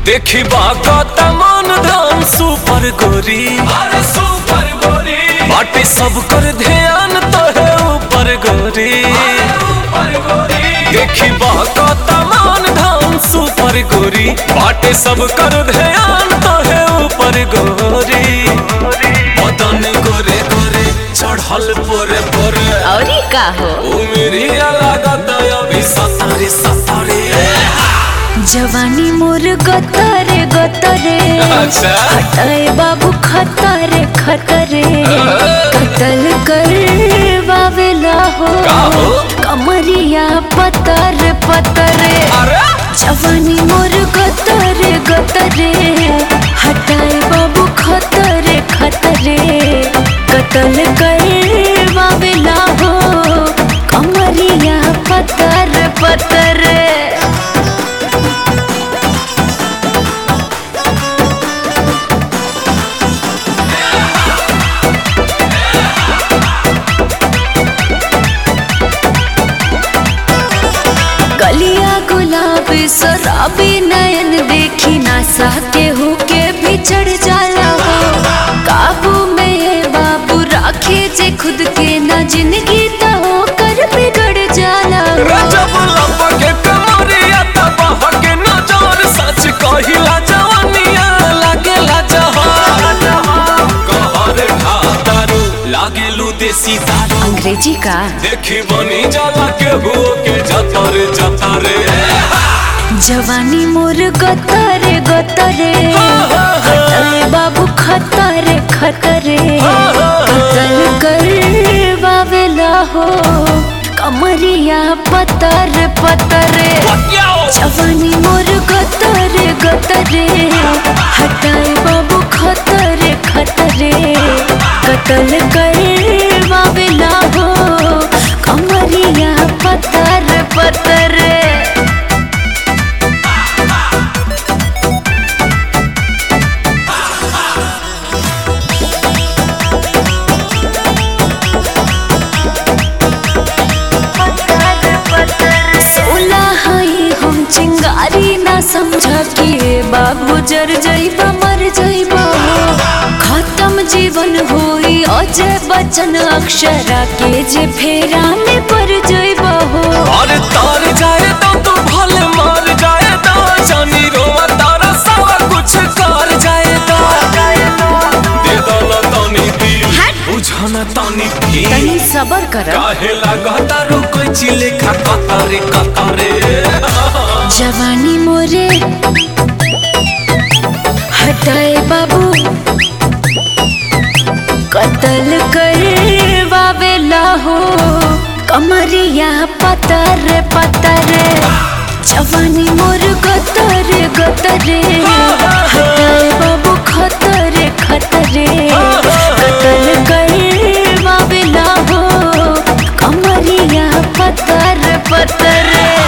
देखी बागत मन धाम सुपर गोरी अरे सुपर गोरी बाटे सब कर ध्यान तो है ऊपर गोरी सुपर गोरी देखी बागत मन धाम सुपर गोरी बाटे सब कर ध्यान तो है ऊपर गोरी बदन गोरे गोरे चढ़ल पोरे पोरे और का हो उमेरी लागत अभी सतारे सतारे जवानी मोर गतरे गतरे अच्छा। हटाए बाबू खतरे खतरे कतल कर बावेला हो का हो? कमरिया पतर पतरे अरे जवानी मोर गतरे गतरे हटाए बाबू खतरे खतरे कतल कर बावेला हो कमरिया पतर पतरे गलिया गुलाबी शराबी नयन देखी नासा के होके भी चढ़ जाला हो काबू में ये बाबू राखे जे खुद के ना जिंदगी तो कर बिगड़ जाला हो रजब लपके कमरिया तब के नजर सच कहिला जवानिया लागेला जहान कहर खातारू लागेलू देसी दारू अंग्रेजी का देखी बनी जाला के हुओ के जतरे जतरे जवानी मोर गतरे गतरे हटरे बाबू खतरे खतरे कतल कर बावेला हो कमरिया पतर पतरे जवानी मोर गतरे गतरे हटाए बाबू खतरे खतरे कतल कर बावेला हो कमरिया पतर पतरे सोला हई हम चिंगारी ना समझा कि बाबू जर जइबा मर जइबा खत्म जीवन होई अजय बचन अक्षरा के जे फेरा में पड़ जइबा हो और तार जाए तो तू भले मार जाए तो जानी रोवा तारा सारा कुछ कर जाए तो दे दो ना तानी दिल बुझाना तानी दिल तनी सबर कर काहे लागता रो कोई चिले खा कतारे कतारे जवानी मोरे हटाए बाबू कतल कर बावेला हो कमरिया पतर पतर जवानी मोर गतर गतरे हटाए बाबू खतरे खतरे कतल कर बावेला हो कमरिया पतर पतर